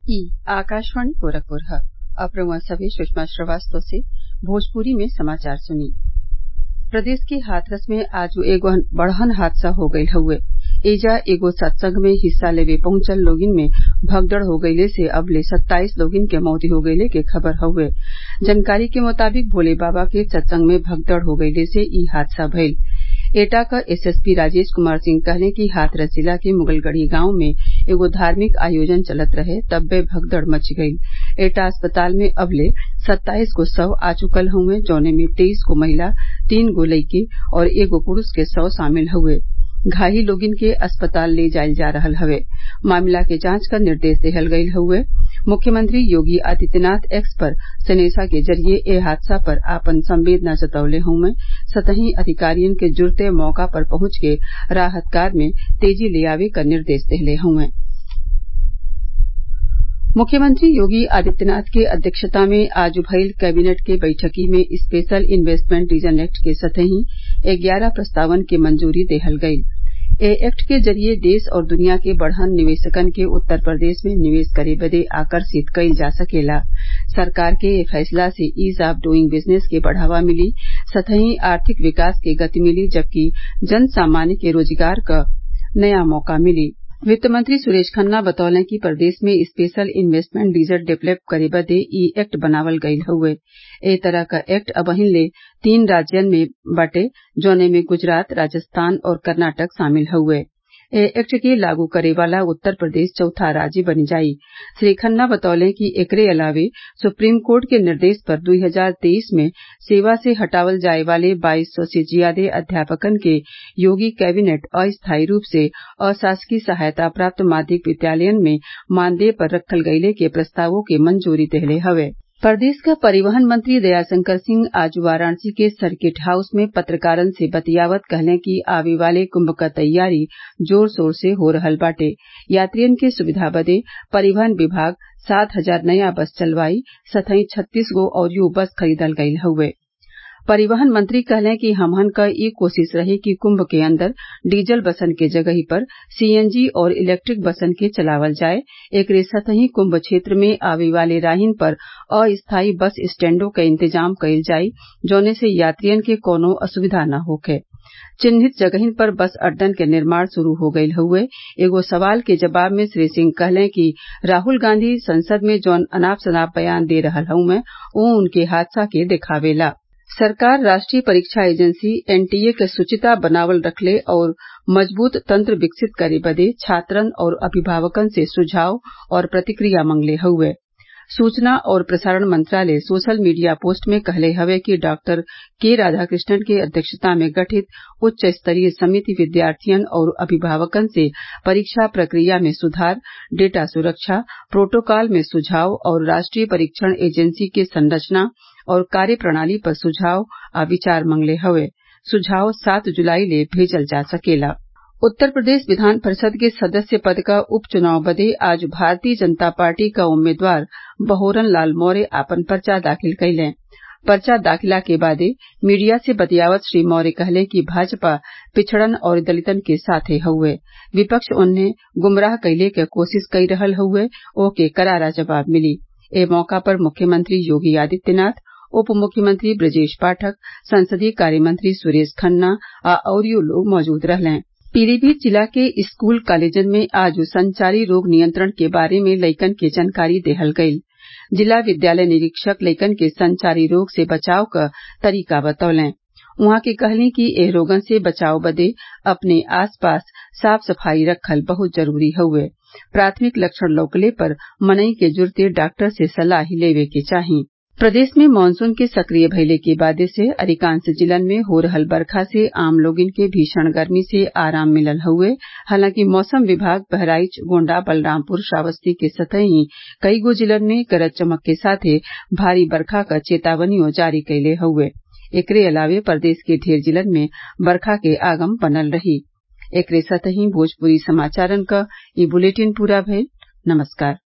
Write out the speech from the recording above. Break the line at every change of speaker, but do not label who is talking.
ई आकाशवाणी गोरखपुर ह अब रउआ सभे सुषमा श्रवास्तव से भोजपुरी में समाचार सुनी प्रदेश के हाथरस में आज एगो बड़हन हादसा हो गईल हउवे एइजा एगो सत्संग में हिस्सा लेवे पहुंचल लोगिन में भगदड़ हो गईले से अबले सत्ताईस लोगिन के मौत हो गईले के खबर हउवे जानकारी के मुताबिक भोले बाबा के सत्संग में भगदड़ हो गईले से ई हादसा भईल एटा क एसएसपी राजेश कुमार सिंह कहले कि हाथरस जिला के मुगलगढ़ी गांव में एगो धार्मिक आयोजन चलत रहे तब्बे भगदड़ मच गईल एटा अस्पताल में अबले सत्ताईस गो शव आ चुकल हउवे जौने में तेईस गो महिला तीन गो लइके और एगो पुरूष के शव शामिल हउवे घायल लोगिन के अस्पताल ले जाईल जा रहल हवे मामला के जांच क निर्देश देहल गईल हउवे मुख्यमंत्री योगी आदित्यनाथ एक्स पर सनेसा के जरिये ए हादसा पर आपन संवेदना जतवले हउवे सतही अधिकारियन के जुरते मौका पर पहुंच के राहत कार्य में तेजी ले आवे क निर्देश देहले हउवे मुख्यमंत्री योगी आदित्यनाथ के अध्यक्षता में आज भईल कैबिनेट के बैठकी में स्पेशल इन्वेस्टमेंट रीजन एक्ट के सतही ग्यारह प्रस्तावन के मंजूरी देहल गईल ए एक्ट के जरिये देश और दुनिया के बड़हन निवेशकन के उत्तर प्रदेश में निवेश करे बदे आकर्षित कईल जा सकेला सरकार के ए फैसला से ईज ऑफ डूइंग बिजनेस के बढ़ावा मिली सतही आर्थिक विकास के गति मिली जबकि जन सामान्य के रोजगार क नया मौका मिली वित्त मंत्री सुरेश खन्ना बतौले कि प्रदेश में स्पेशल इन्वेस्टमेंट रीजन डेवलप करे बदे इ एक्ट बनावल गईल हउवे ए तरह क एक्ट अबहिन ले तीन राज्यन में बाटे जौने में गुजरात राजस्थान और कर्नाटक शामिल हउवे ए एक्ट के लागू करे वाला उत्तर प्रदेश चौथा राज्य बन जाई श्री खन्ना बतौले कि एकरे अलावे सुप्रीम कोर्ट के निर्देश पर दुई हजार तेईस में सेवा से हटावल जाये वाले बाईस सौ से जियादे अध्यापकन के योगी कैबिनेट अस्थायी रूप से अशासकीय सहायता प्राप्त माध्यमिक विद्यालयन में मानदेय पर रखल गयले के प्रस्तावों के मंजूरी देहले हवे प्रदेश क परिवहन मंत्री दयाशंकर सिंह आज वाराणसी के सर्किट हाउस में पत्रकारन से बतियावत कहले कि आवे वाले कुंभ क तैयारी जोर शोर से हो रहल बाटे यात्रियन के सुविधा बदे परिवहन विभाग सात हजार नया बस चलवाई सतही छत्तीस गो अउरियो बस खरीदल गईल हउवे परिवहन मंत्री कहले कि हमहन क ई कोशिश रही कि कुंभ के अंदर डीजल बसन के जगही पर सीएनजी और इलेक्ट्रिक बसन के चलावल जाये एकरे सतही कुंभ क्षेत्र में आवे वाले राहिन पर अस्थायी बस स्टैंडों क इंतजाम कईल जाई जौने से यात्रियन के कौनो असुविधा न होखे चिन्हित जगहिन पर बस अड्डन के निर्माण शुरू हो गईल हउवे एगो सवाल के जवाब में श्री सिंह कहले कि राहुल गांधी संसद में जौन अनाप शनाप बयान दे रहल हउवे उ उनके हादसा के देखावेला सरकार राष्ट्रीय परीक्षा एजेंसी एनटीए क शुचिता बनावल रखले और मजबूत तंत्र विकसित करे बदे छात्रन और अभिभावकन से सुझाव और प्रतिक्रिया मंगले हउवे सूचना और प्रसारण मंत्रालय सोशल मीडिया पोस्ट में कहले हवे कि डॉक्टर के राधाकृष्णन के अध्यक्षता में गठित उच्च स्तरीय समिति विद्यार्थियन और अभिभावकन से परीक्षा प्रक्रिया में सुधार डेटा सुरक्षा प्रोटोकॉल में सुझाव और राष्ट्रीय परीक्षण एजेंसी के संरचना और कार्यप्रणाली पर सुझाव आ विचार मंगले हवे सुझाव सात जुलाई ले भेजल जा सकेला उत्तर प्रदेश विधान परिषद के सदस्य पद क उपचुनाव बदे आज भारतीय जनता पार्टी क उम्मीदवार बहोरन लाल मौर्य आपन पर्चा दाखिल कइलें पर्चा दाखिला के बादे मीडिया से बतियावत श्री मौर्य कहले कि भाजपा पिछड़न और दलितन के साथे हउवे विपक्ष ओन्हे गुमराह कइले क कोशिश कई रहल हउवे ओके करारा जवाब मिली ए मौका पर मुख्यमंत्री योगी आदित्यनाथ उप मुख्यमंत्री ब्रजेश पाठक संसदीय कार्यमंत्री सुरेश खन्ना आ अउरियो लोग मौजूद रहलें पीलीभीत जिला के स्कूल कॉलेजन में आज संचारी रोग नियंत्रण के बारे में लइकन के जानकारी देहल गईल जिला विद्यालय निरीक्षक लइकन के संचारी रोग से बचाव क तरीका बतौलें उहाँ के कहली कि एह रोगन से बचाव बदे अपने आस पास साफ सफाई रखल बहुत जरूरी हउवे प्राथमिक लक्षण लौकले पर मनई के जुरते डॉक्टर से सलाह लेवे के चाही प्रदेश में मानसून के सक्रिय भइले के बादे से अधिकांश जिलन में हो रहल बरखा से आम लोगिन के भीषण गर्मी से आराम मिलल हउवे हालांकि मौसम विभाग बहराइच गोण्डा बलरामपुर श्रावस्ती के सतही कई गो जिलन में गरज चमक के साथे भारी बरखा क चेतावनियों जारी कइले हउवे एकरे अलावे प्रदेश के ढेर जिलन में बरखा के आगम बनल रही एकरे साथही भोजपुरी समाचारन क ई बुलेटिन पूरा भइल नमस्कार